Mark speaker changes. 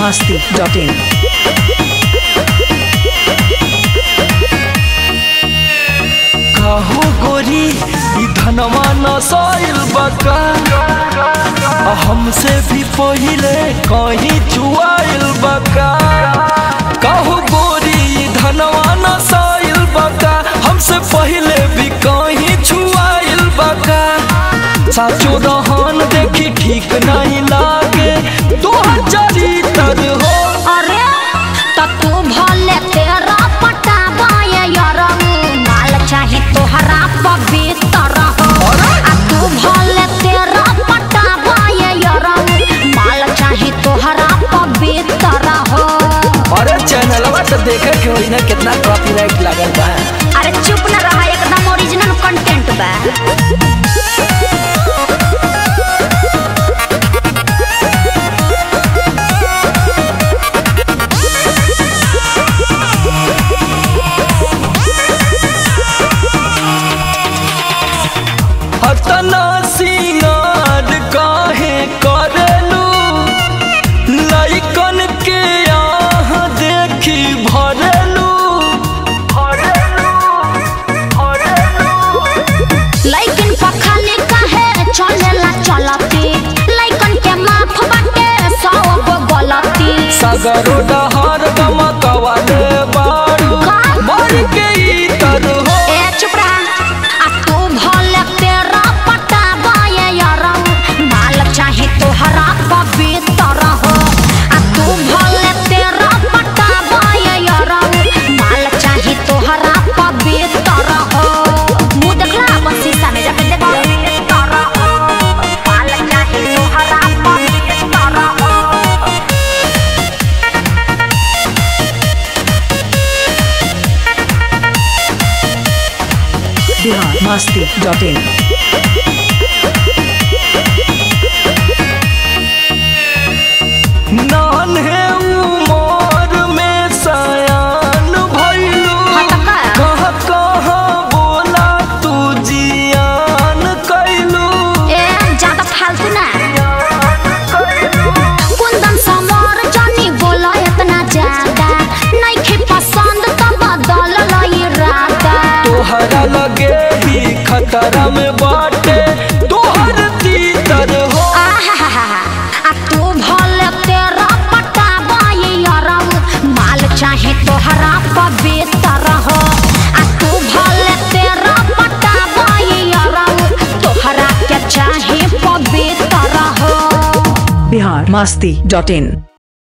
Speaker 1: masti.in.
Speaker 2: काहो गोरी ई धनवा नसाइल बका आ हमसे भी पहिले कहीं चुआइल बका काहो गोरी ई धनवा नसाइल बका हमसे पहिले भी कहीं छुआइल बका साचो रहन देखी ठीक नहीं लागे तोहर चरित्र हो
Speaker 3: अरे त तू भले तेरा पटावा ये यरऊ माल चाही तोहरा पवित्र हो आ तू भले तेरा पटावा ये यरऊ माल चाही तोहरा पवित्र हो
Speaker 2: अरे चैनलवा तो देखे के होई ना कितना कॉपीराइट लागल बा
Speaker 3: अरे चुप न रहा एकदम ओरिजिनल कंटेंट बा
Speaker 2: हतना सिंगार काहे करेलू लइकन के यहाँ देखी भरेलू
Speaker 3: लइकन पखाली काहे चलेला चलती लइकन के माफ बाटे सौ गो गलती
Speaker 2: सगरो डहर गमकवा दे बारू
Speaker 3: का?
Speaker 2: मर के ई तर हो
Speaker 3: ए चुप रहा आ तू भले तेरा पटावा ये यरऊ माल चाही तोहरा पवित्र हो आ तू भले तेरा पटावा ये यरऊ माल चाही तोहरा पवित्र हो मुंह देखला अपन शीशा में जाके देखो पवित्र हो माल चाही तोहरा पवित्र हो
Speaker 1: Bihar masti.in.
Speaker 2: नान्हे उमर में सयान भइलू
Speaker 3: हाँ त का?
Speaker 2: कहाँ कहाँ बोला तू जियान कैलू
Speaker 3: ए ज्यादा फालतू ना कुंदन समर जानी बोला इतना ज्यादा नइखे पसंद त बदल लई राता
Speaker 2: तोहरा लगे ही खतरा में बाटे तोहर तीतर हो
Speaker 3: आहाहाहा, आ तू भले तेरा पटावा ये यरऊ माल चाहे तोहरा पवित्र हो आ तू भले तेरा पटावा ये यरऊ तोहरा के चाहे पवित्र हो
Speaker 1: Bihar masti.in.